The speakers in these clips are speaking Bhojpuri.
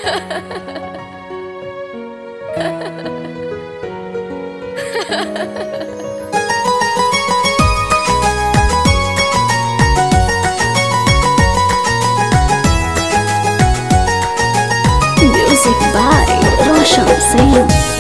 Music by Roshan Singh.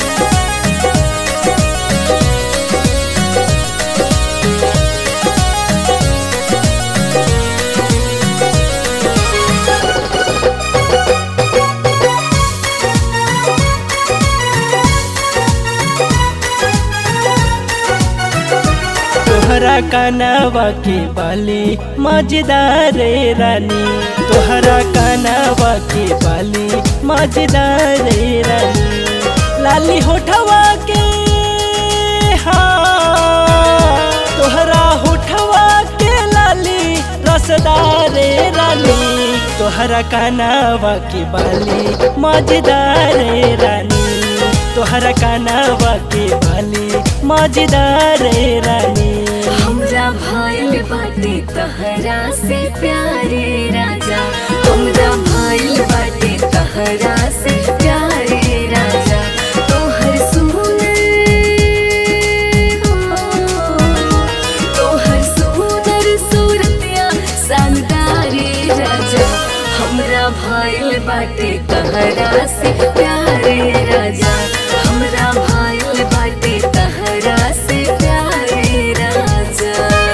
तोहरा कानावा के बाली मजेदार रानी तोहरा कानावा के बाली मजेदार रानी लाली होठवा के हाँ तोहरा होठवा के लाली रसदार रानी तोहरा कानावा के बाली मजेदार रानी तोहरा कानावा के बाली मजेदार रानी हमरा भइल बाटे तहरा से प्यारे राजा हमरा भइल बाटे तहरा से प्यारे राजा तोहर सुनर हो तोहर सुंदर सूरतिया शानदारे राजा हमरा भइल बाटे तहरा से प्यारे राजा हमरा भइल बाटे तहरा से प्यारे राजा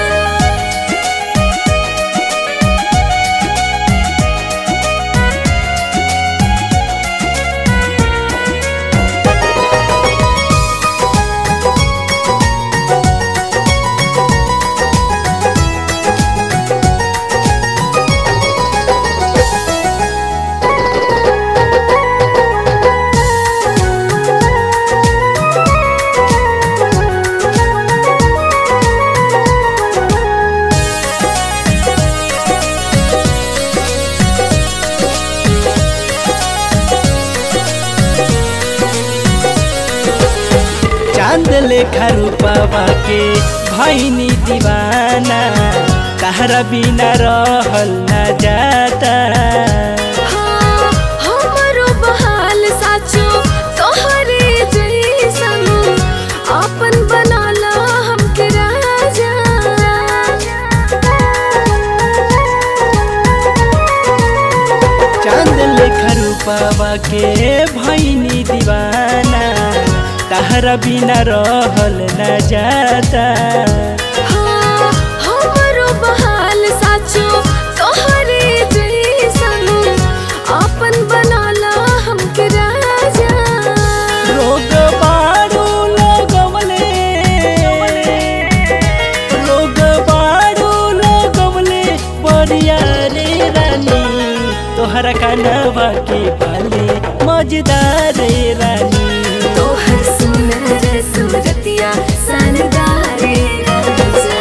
चांद लेखा रूपवा के भैनी दीवाना तहरा बिना रहल न जाता हाँ, हमरो बहाल साचो तोहरे जैसन आपन बनाला हमके राजा चांद लेखा रूपवा के भैनी दीवाना तहरा बिना रहल न जाता हाँ, हमरो बहाल साचो तोहरे जैसन आपन बनाला हमके राजा रोग बारू लगवले रोग बारू लगवले बढ़िया रे रानी तोहरा कानवा के बाले मजेदार रे रानी तोहर सुनर सूरतिया सनदारे राजा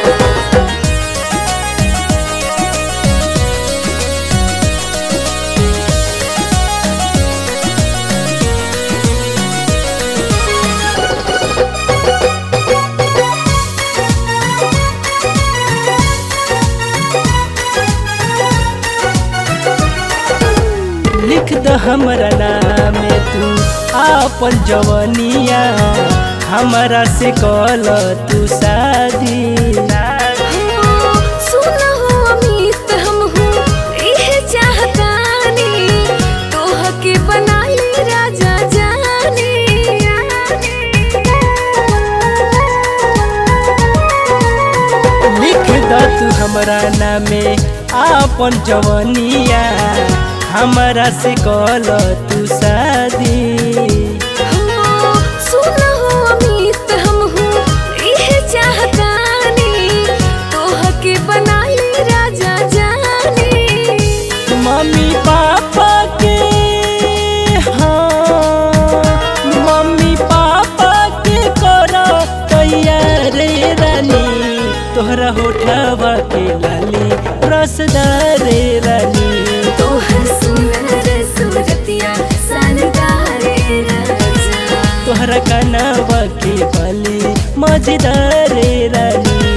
लिख द हमरा नाम तू आपन जवनिया हमरा से कल तू शादी सुना हो अमित हम हूँ इहे चाहतानी तोह के बना ले राजा जाने लिख द तू हमरा नामे आपन जवनिया हमरा से कल तू शादी सुना हो अमित हम हूँ इहे चाहतानी तोह के बना ले राजा जाने मम्मी पापा के हाँ मम्मी पापा के करो तैयार रे रानी तोहरा होठवा के लाली रसदार रे रानी तोहर सुनर सूरतिया सनदारे राजा तोहरा कानवा के बाली मजेदार रे रानी